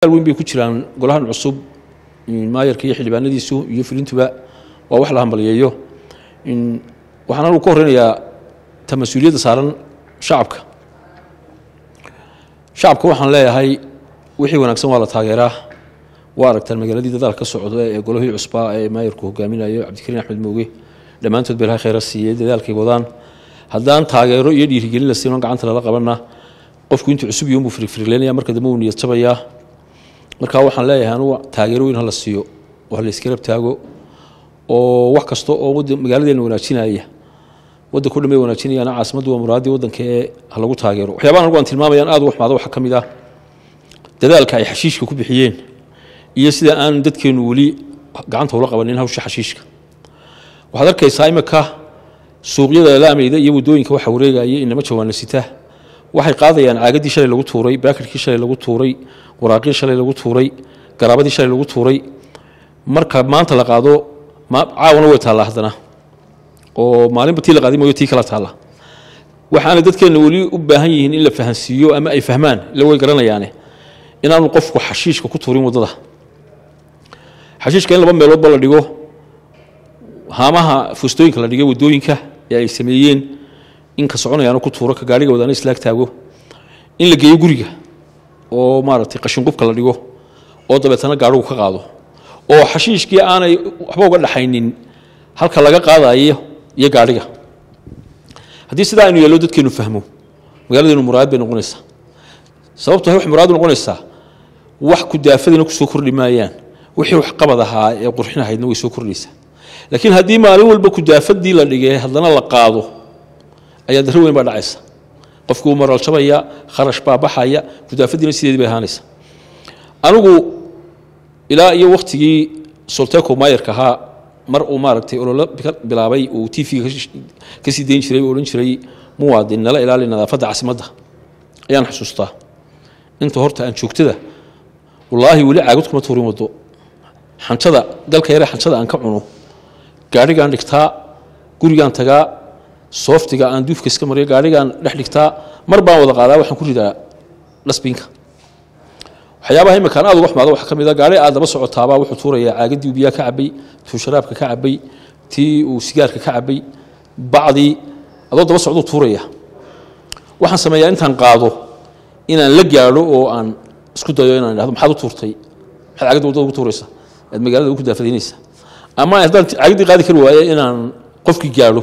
weyn bay ku jiraan golahan cusub maayarka iyo xildhibaanadiisu iyo fulintuba waa wax la hambaliyeeyo waxaan anigu ka horeynayaa ta mas-uuliyadda saaran shacabka shacabka waxaan leeyahay wixii wanaagsan waa la taageeraa waa aragtaan magaaladii dadaal ka socda ee golahii cusbaa ee maayarku hogaaminayo cabdikariin axmed mooge dhammaantood ba ilahay khayra siiyey dadaalkay wadaan haddaan taageero iyo dhiirigelin la siino gacanta lala qabana qofku intuu cusub iyo unbuu firifirleynaya marka dambe uu niyad jabayaa marka waxaan leeyahay anugu taageero weyn hala siiyo oo hala iska rabtaago oo wax kasta oo magaaladeena wanaajinaya wadanko dhan bay wanaajinayaan caasimaddu waa muraaddii waddanka ee ha lagu taageero waxyaabahan anigu aan tilmaamayaan aad u waxmaado waxaa ka mid ah dadaalka ay xashiishka ku bixiyeen iyo sida aan dadkeennu weli gacanta ula qabanin hawsha xashiishka waxaad arkaysaa imika suuqyada laamayda iyo waddooyinka waxa wareegaya inama jawaana sita waxay qaadayaan caagadii shalay lagu tuuray baakirkii shalay lagu tuuray waraaqii shalay lagu tuuray garaabadii shalay lagu tuuray marka maanta la qaado caawana way taallaa haddana oo maalinba tii la qaaday mooyo tii kala taalla waxaana dadkeenna weli u baahan yihiin in la fahansiiyo ama ay fahmaan ila way garanayaane inaanu qofku xashiishka ku tuurin waddada xashiishka in laba meeloodba la dhigo haamaha fustooyinka la dhigay waddooyinka ee ay sameeyeen in ka soconayaano ku tuuro ka gaariga wadaana islaag taago in la geeyo guriga oo maaragtay qashinqubka la dhigo oo dabeetana gaadhigu ka qaado oo xashiishkii aanay waxba uga dhaxaynin halka laga qaadayo iyo gaadhiga haddii sidaa aynu yeello dadkeenu fahmo magaaladeenu muraayad bay noqonaysaa sababto waxay muraayad noqonaysaa wax kudaafadina kusoo kordhi maayaan wixii wax qabad ahaa ee qurxinahaydna way soo kordhaysaa laakiin haddii maalin walba kudaafadii la dhigay haddana la qaado ayaa darro weyn baa dhacaysa qofkii uu maralshabaya kharash baa baxaya kudaafadiina sideedii bay ahaanaysa anigu ilaa iyo wakhtigii solteco maayarka ahaa mar uu maaragtay ololo bilaabay uu t v-ga ka sii dayn jiray uu odhan jiray muwaadin nala ilaali nadaafadda caasimadda ayaan xusuustaa inta horta aan joogtada wallaahi weli caagad kuma tuurin waddo xanjada galka yare xanjada aan ka cuno gaadhigaan dhigtaa gurigaan tagaa sooftiga aan duufka iska mariyo gaadhigaan dhex dhigtaa mar baan wada qaadaa waxaan ku ridaa dhasbiinka waxyaabaha iminkaan aad uga xumaado waxaa ka mid a gaari aad daba socotaabaa wuxuu tuurayaa caagadii uu biyaha ka cabay tuu sharaabka ka cabay tii uu sigaarka ka cabay bacdii adoo daba socduu tuuraya waxaan sameeyaa intaan qaado inaan la gaadho oo aan isku dayo inaan idhahdo maxaad u tuurtay maxaad caagadda waddada ugu tuuraysa aad magaalada ugu daafadaynaysa ama haddaan caagadii qaadi kari waaye inaan qofkii gaadho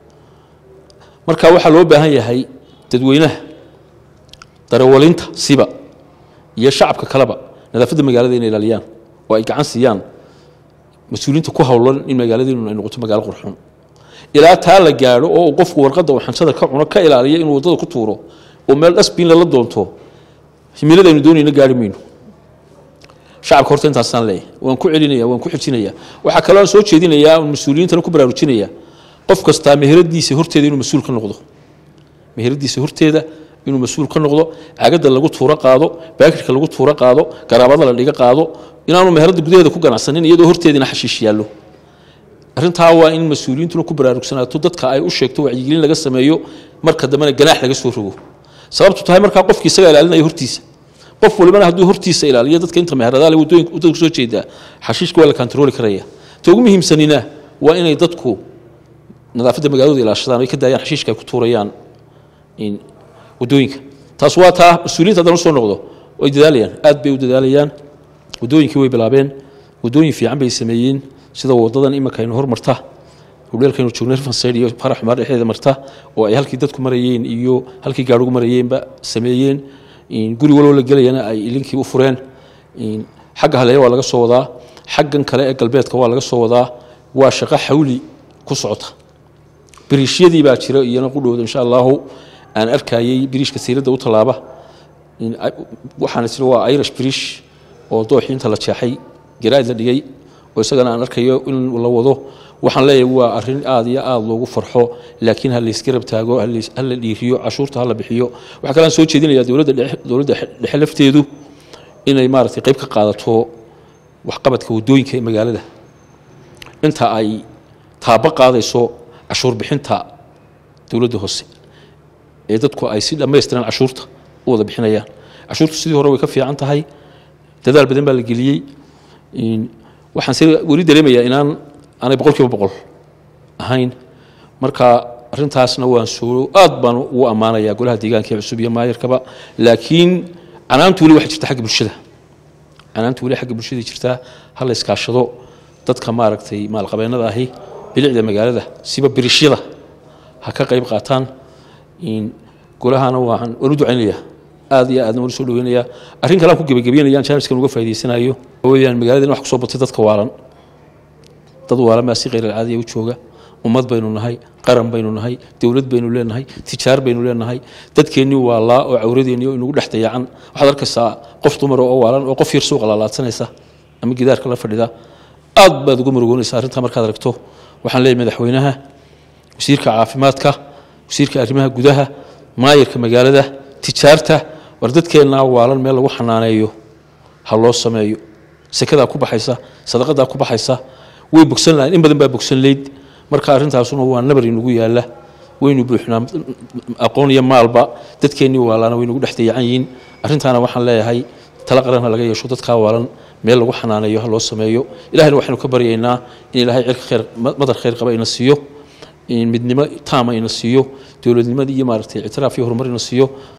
marka waxaa loo baahan yahay dadweynaha darawalinta siba iyo shacabka kaleba nadaafadda magaalada inay ilaaliyaan oo ay gacan siiyaan mas-uuliyiinta ku howlan in magaaladeenu ay noqoto magaalo qurxoon ilaa taa la gaadho oo uu qofku warqadda uu xanjada ka cuno ka ilaaliyo inuu waddada ku tuuro oo meel dhasbiin lala doonto himiladaynu doonayna gaari mayno shacabka horta intaasaan leeyahay waan ku celinaya waan ku xijinaya waxaa kaloo aan soo jeedinayaa mas-uuliyiintana ku baraarujinaya qof kastaa meheradiisa horteeda inuu mas-uul ka noqdo meheradiisa horteeda inuu mas-uul ka noqdo cagadda lagu tuuro qaado baakirka lagu tuuro qaado garaabada la dhiga qaado inaanu meherada gudaheeda ku ganacsanin iyadoo horteedina xashiish yaallo arrintaa waa in mas-uuliyiintuna ku baraarugsanaato dadka ay u sheegto wacyigelin laga sameeyo marka dambena ganaax laga soo rogo sababtu tahay markaa qofkii isaga ilaalinaya hortiisa qof walibana hadduu hortiisa ilaaliyo dadka inta meheradaale waddooyinka waddada kusoo jeedaa xashiishka waa la kantarooli karaya ta ugu muhiimsanina waa inay dadku nadaafadda magaaladooda ilaashadaan ay ka daayaan xashiishka ay ku tuurayaan waddooyinka taas waa taa mas-uuliyiinta haddaan usoo noqdo way dadaalayaan aad bay u dadaalayaan waddooyinkii way bilaabeen waddooyin fiican bay sameeyeen sida waddadan iminka aynu hormarta hudheelkaynu joognay rifansayd iyo farax xumaar dhexdeeda marta oo ay halkii dadku marayeen iyo halkii gaadhigu marayeenba sameeyeen guri waloo la gelayana ay ilinkii u fureen xagga haleeya waa laga soo wadaa xaggan kale ee galbeedka waa laga soo wadaa waa shaqo xawli ku socota biriishyadii baa jira iyana qudhowda insha allahu aan arkayey biriishka sayladda u tallaaba waxaan isla waa irish biriish oo dooxii inta la jeexay garaad la dhigay oo isagana aan arkayo in la wado waxaan leeyahay waa arrin aad iyo aad loogu farxo laakiin ha laysgarab taago ha la dhiiriyo cashuurta ha la bixiyo waxaa kale aan soo jeedinayaa dowladda dowladda dhexe lafteedu inay maaragtay qayb ka qaadato waxqabadka waddooyinka ee magaalada inta ay taabo qaadayso cashuur bixinta dowladda hoose ee dadku ay si dhammaystiran cashuurta u wada bixinayaan cashuurtu sidii hore way ka fiican tahay dadaal badan baa la geliyey waxaan se weli dareemayaa inaan aanay boqol kiiba boqol ahayn marka arrintaasna waan soo aad baan ugu ammaanayaa golaha deegaanka ee cusub iyo maayarkaba laakiin canaantu weli waxay jirta xagga bulshada canaantu weli xagga bulshada jirtaa ha la iskaashado dadka maaragtay maalqabeennada ahi bilicda magaalada siba birishyada ha ka qayb qaataan golahana waan waan u ducaynayaa aad iyo aadna waan usoo dhaweynayaa arrin kale aan ku gebagabeynayaan jaamiskan uga faa'idaysanayo weyaan magaalada in wax kusoo batay dadka waalan dad waalan baa si khayr alcaadiya u jooga ummad baynu nahay qaran baynu nahay dowlad baynu leenahay tijaar baynu leenahay dadkeennii waalaa oo cawradeennii oo inagu dhex dayacan waxaad arkaysaa qof dumar oo waalan oo qof yar suuqa laalaadsanaysa ama gidaarka la fadhida aad baad uga murugoonaysa arrintaa markaad aragto waxaan leeyahay madaxweynaha wasiirka caafimaadka wasiirka arrimaha gudaha maayarka magaalada tijaarta war dadkeennaa waalan meel lagu xanaaneeyo ha loo sameeyo sekadaa ku baxaysa sadaqadaa ku baxaysa way bogsan lahayn in badan baa bogsan leyd marka arrintaasuna waa nabar inagu yaalla waynu buuxnaa aqoon iyo maalba dadkeennii waalaana waynagu dhex dayacan yihiin arrintaana waxaan leeyahay tala qaranha laga yeesho dadkaa waalan meel lagu xanaaneeyo ha loo sameeyo ilahayna waxaynu ka baryaynaa in ilaahay cirka khayr madar khayr qaba ina siiyo midnimo taama ina siiyo dowladnimadii iyo maaragtay ictiraaf iyo horumar ina siiyo